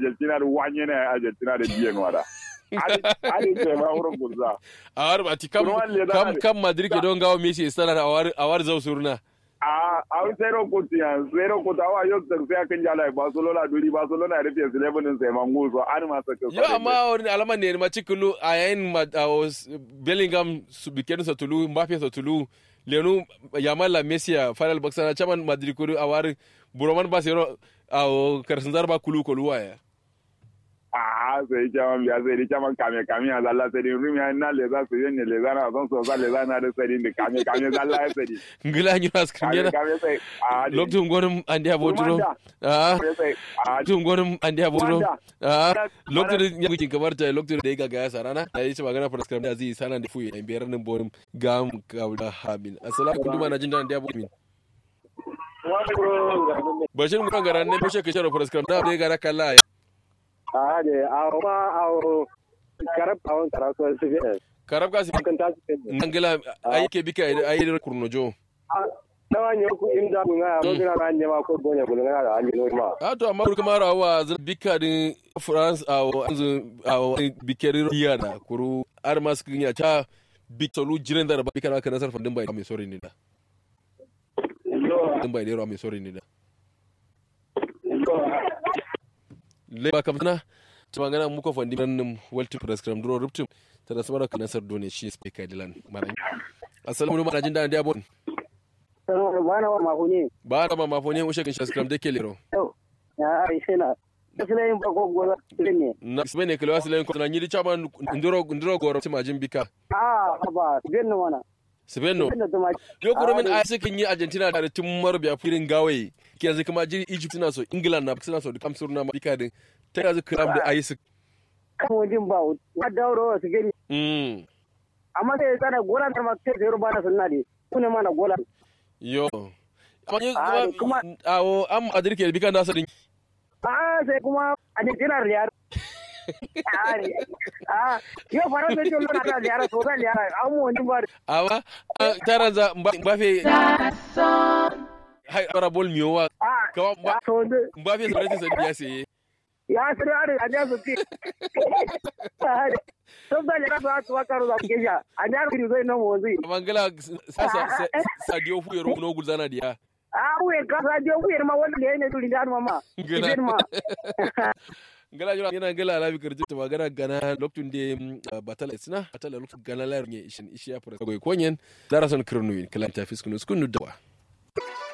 argentina da wanye na argentina da biyan wada ari ce ma wurin gurza a war ba ti kam Ruwan le kam da- kam madrid ke don gawo messi stana a war a war zau surna a a zero kutu yan zero kutu awa yau da sai kan jala barcelona duri barcelona rufe su lebanin sai man guso an ma saka yo amma wani alaman ne ma cikulu a yayin ma a was- bellingham su biken sa tulu mbappe sa tulu lenu yamala messi a final box na chaman madrid ko a war buroman ba sero a karsan zarba kulu kulu waya a sai jaman biya sai dai jaman kame kame a zalla sai dai rumi na le za su yin le za na son so za le za na da sai dai kame kame zalla ya sai dai ngila nyu as kame kringena kame sai a loktu gonum andi aboduro Rumanda. ah sai a loktu gonum andi aboduro Wanda. ah Wanda. loktu da yakin kamar ta loktu da ya ga ya sarana ya yi ci magana for scrum da zai sana da fuye biyar nan bonum gam kawda hamin assalamu alaikum na jin da andi abomin bashir mu kan garan ne bushe ke sharo for scrum da bai gara kalla a de a ma a karab a wani karatu su fi karab ka si kan ta su fi ngila ayike bika ayi kurnojo na wani ku inda kun ga ro dina ran jama ko gonya kun ga da an jino ma a to amma kuma rawa zan bika din france a wanzu a bikeri riyada kuru ar maskin ya ta bik tolu jiren da ba bika na kana sarfa din bai mai sori ne da din bai lero mai sori ne da le ba kam na ta magana muka fandi nan walti prescribe duro ruptum ta da samara kana sar done shi speaker dilan malan assalamu alaikum jin da da abon bana wa mahuni ba da ma mafoni ushe kin prescribe de kelero ya aisha na sai ba ko goza ne na ismene kilo asilen ko na nyiri chama ndiro ndiro goro tima jin bika a ba bin wana Sibeno. bin da tuma Yo kuro min a sukan yi Argentina da tun marbiya firin gawayi. Ke yanzu kuma jiri Egypt suna so, England na suna so, dukkan surna ma bika din. Ta yanzu kiram da ayi su. kan wajen ba wa dauro su gani Mm. amma sai tsara gola da ma sai zero bana sunna de kuna mana gola Yo. Amma yi Ah, kuma kuma- awo am adirke bika nasa din. a sai kuma a ne jinar riyar a yau fara sai ce lona ta riyar so zan riyar an mu wani ba Amma taran za Mbappe hai bara bol miyowa. a Kawa a so wanda Mbappe da ratin sadi ya saye. ya sirri a a ja su ce sun zan riyar su a tuwa karo za su kesha a jihar kiri zai nan wanzu Amma ngala sa sa sadio fu yoro no gulzana dia. a wuyar kasa je wuyar ma wanda da ya ne turi da mama Gana. ibin ma gala jura yana gala alabi karje ta magana gana loktun de batala isna batala loktun gana la nye ishin ishi ya fara goy konyen darason kirnuin kala ta fiskunu skunu dawa